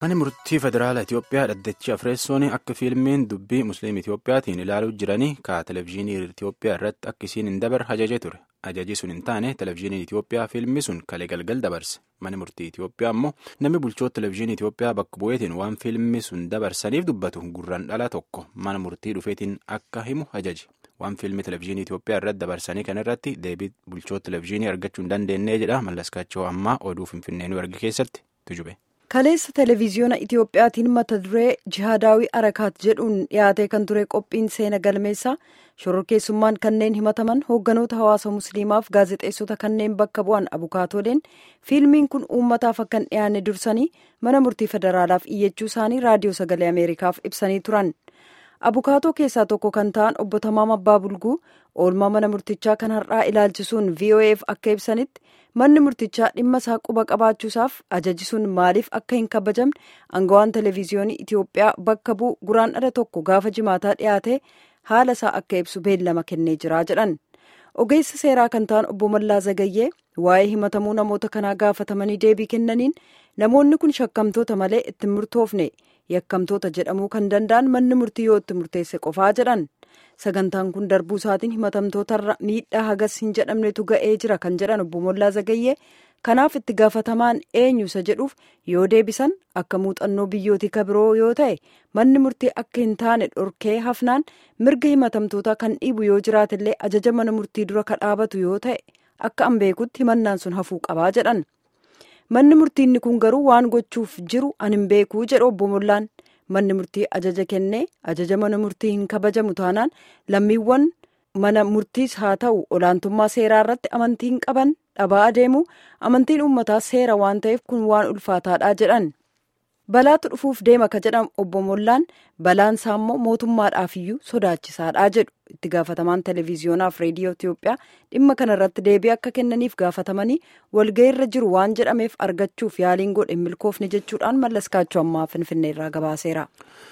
Manni murtii federaalaa Itoophiyaa dhaddachi Afreessoon akka fiilmiin dubbii Musliim Itoophiyaatiin ilaaluu jiranii ka televezyiinii Itoophiyaa irratti akka isiin hin dabarre ajajee ture. Ajaji sun hin taane televezyiiniin Itoophiyaa fiilmi sun kalee galgal dabarse. Manni murtii Itoophiyaa immoo namni bulchoota televezyiinii Itoophiyaa bakka bu'eetiin waan fiilmi sun dabarsaniif dubbatu gurraan dhala tokko mana murtii dhufeetiin akka himu ajaji. Waan fiilmii televezyiinii Itoophiyaa irratti dabarsanii kan irratti deebii bulchoota televezyiinii argachuu hin dandeenye jedha mallaskaachoo ammaa oduu finfinnee erge keessatti tujube. Kaleessa televezyiyoona Itiyoophiyaatiin mata duree jihaadaawii arakaat jedhuun dhiyaatee kan ture qophiin seena galmeessaa shororkeessummaan kanneen himataman hoogganoota hawaasa musliimaaf gaazexeessota kanneen bakka bu'an abukaatooleen fiilmiin kun uummataaf akka hin dhiyaanne dursanii mana murtii federaalaaf iyyachuu isaanii raadiyoo sagalee ameerikaaf ibsanii turan. abukaatoo keessaa tokko kan ta'an obbo Tamaam Abbaa Bulguu oolmaa mana murtichaa kan har'aa ilaalchisuun VOA'f akka ibsanitti manni murtichaa dhimma isaa quba qabaachuusaaf ajaji sun maaliif akka hin kabajamne aangawaan televezyiyoonii Itoophiyaa bakka bu'u guraan dhala tokko gaafa jimaataa dhiyaate haala isaa akka ibsu beellama kennee jira jedhan. ogeessa seeraa kan ta'an obbo Mallaa Zagayyee waa'ee himatamuu namoota kanaa gaafatamanii deebii kennaniin namoonni kun shakkamtoota malee itti murtoofne yakkamtoota jedhamuu kan danda'an manni murtii yoo itti murteesse qofaa jedhan sagantaan kun darbuu isaatiin himatamtootarra miidhaa hagas hin jedhamnetu ga'ee jira kan jedhan obbo Mallaa Zagayyee kanaaf itti gaafatamaan eenyu isa jedhuuf yoo deebisan akka muuxannoo biyyootii kabiroo yoo ta'e manni murtii akka hin taane dhorkee hafnaan mirga himatamtootaa kan dhiibu yoo jiraatillee ajaja mana murtii dura ka dhaabatu yoo ta'e akka an beekutti himannaan sun hafuu qabaa jedhan manni murtiinni kun garuu waan gochuuf jiru an hin beekuu jedhu obbo Mollaan manni murtii ajaja kennee ajaja mana murtii hin kabajamu taanaan lammiiwwan mana murtiis haa ta'u olaantummaa seeraa irratti amantii hin qaban dhabaa adeemu amantiin uummataa seera waan ta'eef kun waan ulfaataadha jedhan balaatu dhufuuf deema ka jedhan obbo Mollaan balaan isaa immoo mootummaadhaafiyyuu sodaachisaadha jedhu itti gaafatamaan televezyiyoonaa fi reediyoo Itoophiyaa dhimma kanarratti deebii akka kennaniif gaafatamanii walga'iirra jiru waan jedhameef argachuuf yaaliin godhe milkoofne jechuudhaan mallaskaachuu ammaa finfinneerraa gabaaseera.